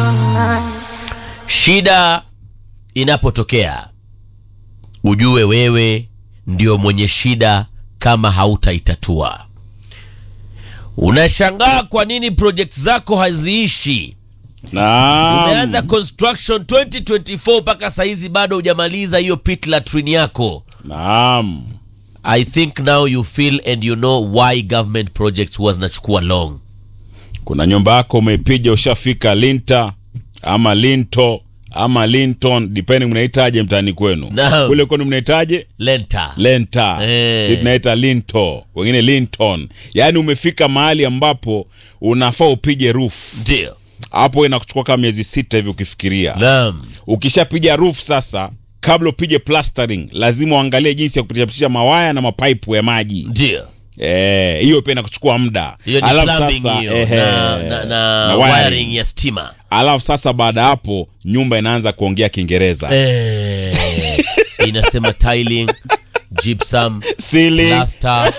Shida inapotokea ujue wewe ndio mwenye shida kama hautaitatua. Unashangaa kwa nini project zako haziishi. Naam. Umeanza construction 2024 mpaka saizi bado hujamaliza hiyo pit latrine yako. Naam. I think now you feel and you know why government projects huwa zinachukua long. Kuna nyumba yako umepiga ushafika Linta ama Linto ama Linton depending mnahitaje mtaani kwenu. Naam. Kule kwenu mnahitaje? Lenta. Lenta. Eh. Sisi tunaita Linto, wengine Linton. Yaani umefika mahali ambapo unafaa upige roof. Ndio. Hapo inakuchukua kama miezi sita hivi ukifikiria. Naam. Ukishapiga roof sasa kabla upige plastering lazima uangalie jinsi ya kupitisha mawaya na mapaipu ya maji. Ndio. Eh, hiyo pia inakuchukua muda. Hiyo ni Alafu plumbing sasa, hiyo ehe, na, na, na, na wiring. wiring. ya stima. Alafu sasa baada ya hapo nyumba inaanza kuongea Kiingereza. Eh, inasema tiling, gypsum, Sili plaster.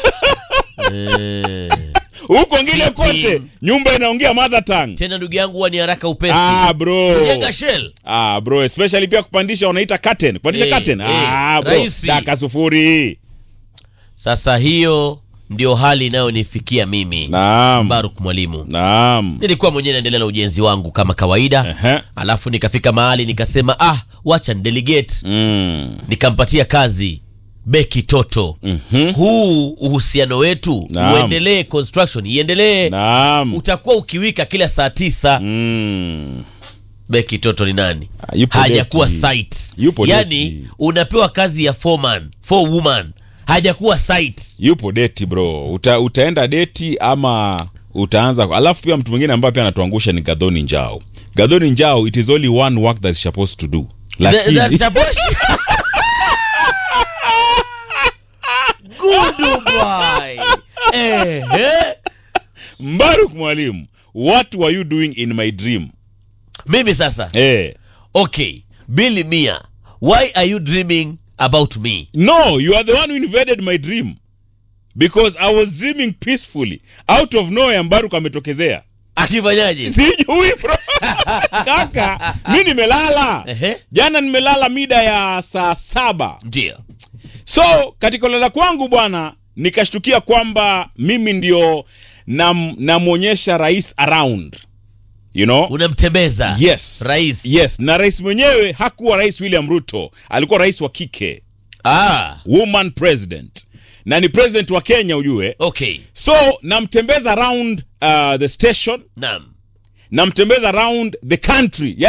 Eh, huko ngine Fitting. kote nyumba inaongea mother tongue. tena ndugu yangu huwa ni haraka upesi. Ah bro. Kujenga shell. Ah bro, especially pia kupandisha wanaita curtain. Kupandisha Eh, curtain. eh, Ah bro, rahisi. daka sufuri. Sasa hiyo ndio hali inayonifikia mimi Naam. Baruk mwalimu. Naam. Nilikuwa mwenyewe naendelea na ujenzi wangu kama kawaida, Ehe. alafu nikafika mahali nikasema, ah, wacha nidelegate Mm. nikampatia kazi Beki Toto. Huu uhusiano wetu Naam. uendelee, construction iendelee. Naam. Utakuwa ukiwika kila saa tisa. Mm. Beki Toto ni nani? Ah, yupo Hajakuwa deti. site. Yupo yani deti. unapewa kazi ya foreman, four woman, hajakuwa site. Yupo deti bro. Uta, utaenda deti ama utaanza alafu pia mtu mwingine ambaye pia anatuangusha ni Gadhoni Njao. Gadhoni Njao it is only one work that is supposed to do. Th- Lakini that's supposed- Good boy. Ehe. Mbaruk mwalimu, what were you doing in my dream? Mimi sasa Eh. okay, Billy Mia, why are you dreaming about me? No, you are the one who invaded my dream. Because I was dreaming peacefully. Out of nowhere Mbaruk ametokezea. Akifanyaje? Sijui bro. Kaka, mi nimelala. Ehe. Jana nimelala mida ya saa saba. Ndio. So katika kulala kwangu bwana, nikashtukia kwamba mimi ndio nam- namwonyesha rais around. You know? Unamtembeza. Yes. Rais. Yes, na rais mwenyewe hakuwa rais William Ruto, alikuwa rais wa kike, Ah, woman president, na ni president wa Kenya ujue. okay. So namtembeza around uh, the station, Naam. namtembeza around the country,